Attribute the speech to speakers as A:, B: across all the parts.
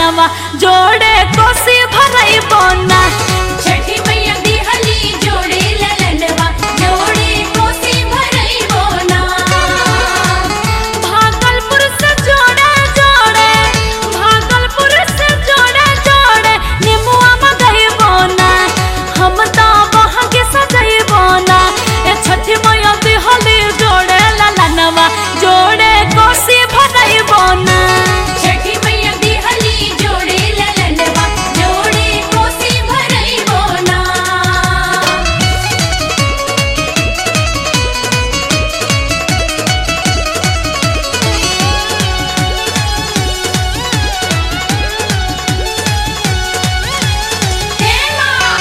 A: ललनवा जोड़े कोसी भरई बोना
B: छठी मैया दिहली जोड़े ललनवा जोड़े कोसी भरई बोना
A: भागलपुर से जोड़े जोड़े भागलपुर से जोड़े जोड़े निमुआ मगई बोना हम तो वहाँ के सजई बोना ए छठी मैया दिहली जोड़े ललनवा जोड़े कोसी भरई बोना
B: छठी मैया दिहली जोड़े ललनवा जोड़े कोसी भरई बोना हे माँ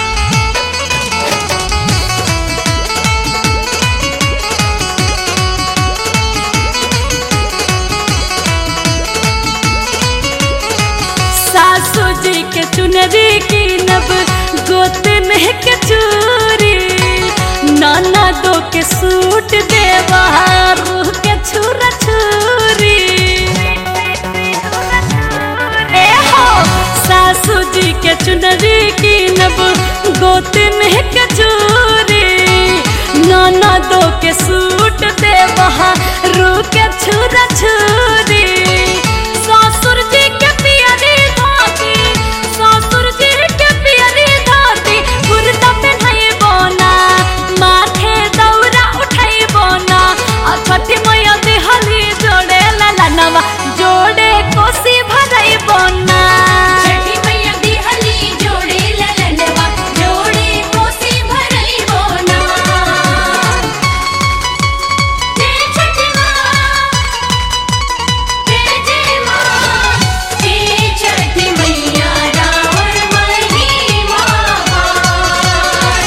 A: सासू जी के चुनरी की नब गोत में के चूरी नाना दो के सूट देवा रूह के छुरा छुरी ए हो सासू जी के चुनरी की नब गोत में के चूरी नाना दो के सूट देवा रूह के छुरा छुरी ससुर जी के पियरी धोती ससुर जी के पियरी धोती कुर्ता पहनाई बोना माथे दौरा उठाई बोना आ छठी मैया दिहली जोड़े ललनवा जोड़े कोसी भरई बोना
B: छठी मैया दिहली जोड़े ललनवा जोड़े कोसी भरई बोना जय छठी माँ जय जय माँ जय छठी मैया रावण महिमा पार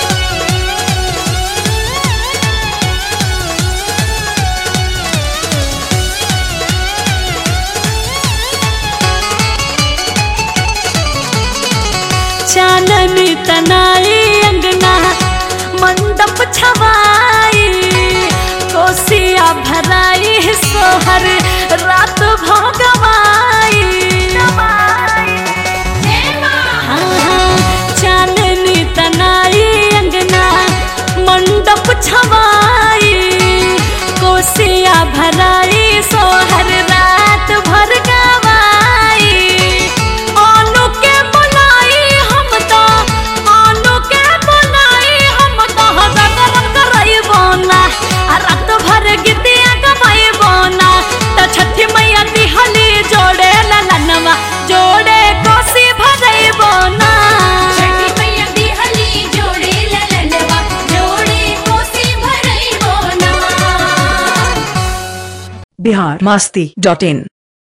A: चाननी तनाई अंगना मंडप छवाई कोसिया भराई सोहर रात भगवाई
B: हे माँ
A: चाननी तनाई अंगना मंडप छवाई कोसिया भराई सोहर रात भर गवाई आलू के बनाई हम तो आलू के बनाई हम तो गरम करई बोना आ रात भर गीतिया गवाई बोना त छठी मैया दिहली जोड़े ललनवा जोड़े कोसी भरई बोना
B: छठी मैया दिहली जोड़े ललनवा जोड़े कोसी भरई बोना
C: बिहार मास्ती डॉट इन